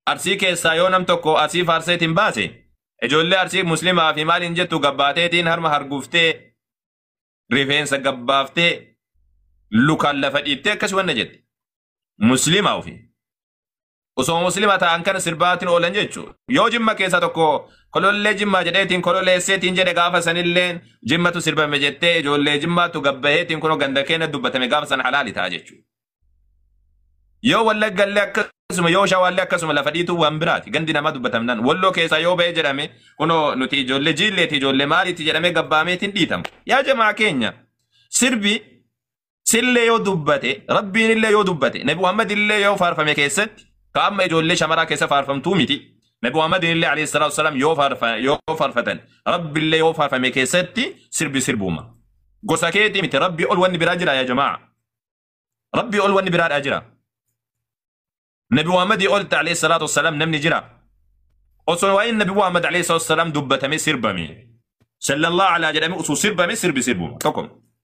arsii keessaa yoo nam tokko arsii faarseetiin baase ijoollee arsii muslimaa fi maaliin jettu gabbaateetiin harma harguftee rifeensa gabbaaftee lukaan lafa dhiittee akkas wanna jette muslimaa ofi osoo muslima ta'an kana sirbaatiin oolan jechuudha yoo jimma keessaa tokko kolollee jimmaa jedheetiin kololeesseetiin jedhe gaafa sanilleen jimmatu sirbame jettee ijoollee jimmaatu gabbaheetiin kunoo ganda keenya dubbatame gaafa san halaali ta'a jechuudha. Yoo wallaggallee akkasuma yoo shawaallee akkasuma lafa dhiituu waan biraati gandi namaa dubbatamnaan walloo keessaa yoo ba'e jedhame kunoo nuti ijoollee jiilleeti ijoollee maaliiti jedhamee gabbaameetiin dhiitamu. Yaa jamaa keenya sirbi sillee yoo dubbate rabbiin illee yoo dubbate nabi Muhammad illee yoo faarfame keessatti ka amma ijoollee shamaraa keessa faarfamtuu miti. Nabi Muhammad illee alayhi salaatu wasalaam yoo faarfa- yoo faarfatan rabbi illee yoo faarfame keessatti sirbi sirbuuma. Gosa keetii miti rabbi ol wanni biraa jira yaa jamaa. Rabbi ol wanni biraadhaa jira. Nabi Muhammad ol alayhi salaatu wasalaam namni jira. Osoo waa'een Nabi Muhammad alayhi salaatu wasalaam dubbatame sirbame. Sallallahu alaa jedhame osoo sirbame sirbi sirbuuma. Tokko.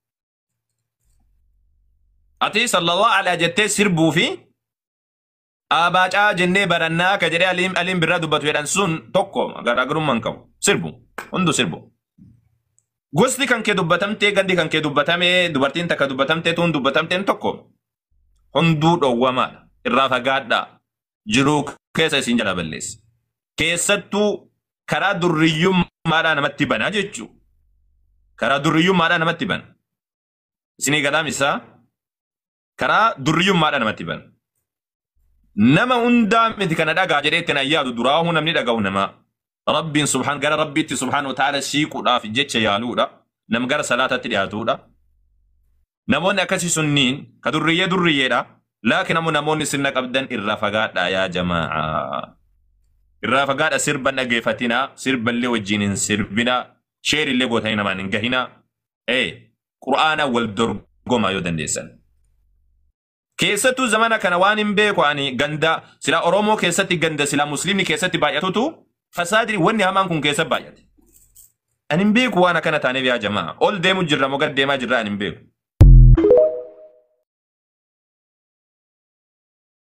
Ati sallallahu alaa jettee sirbuu fi Abaacaa jennee barannaa ka jedhee aliin aliin birraa dubbatu jedhan sun tokko garaagarummaa hin qabu. Sirbu. Hundu sirbu. Gosti kan kee dubbatamtee gandi kan kee dubbatamee dubartiin takka dubbatamtee tuun dubbatamteen tokko hunduu dhowwamaadha. Irraa fagaadhaa. Jiruu keessa isin jala balleessa. Keessattuu karaa durriyyummaadhaa namatti banaa jechuu. Karaa durriyyummaadhaa namatti bana. Isinii gadaam isaa karaa durriyyummaadhaa namatti bana. nama hundaa miti kana dhagaa jedhee ittiin ayyaadu duraahu namni dhaga'u namaa. Rabbiin subhaan gara rabbiitti subhaan wataala siiquudhaaf jecha yaaluudha. Nam gara salaatatti dhiyaatuudha. Namoonni akkasii sunniin ka durriyyee durriyyeedha. Laakiin ammoo namoonni sirna qabdan irraa fagaadha yaa jamaa. Irraa fagaadha sirba dhageeffatinaa, sirballee wajjin hin sirbinaa, sheerillee gootanii namaan hin gahinaa. Ee, qura'aana wal dorgomaa yoo dandeessan. Keessattuu zamana kana waan hin beeku ani ganda sila Oromoo keessatti ganda sila Musliimni keessatti baay'atutu fasaadii wanni hamaan kun keessa baay'ate. Ani hin beeku waan akkana taaneef yaa jamaa. Ol deemu jirra moo gad deemaa jirra ani hin beeku.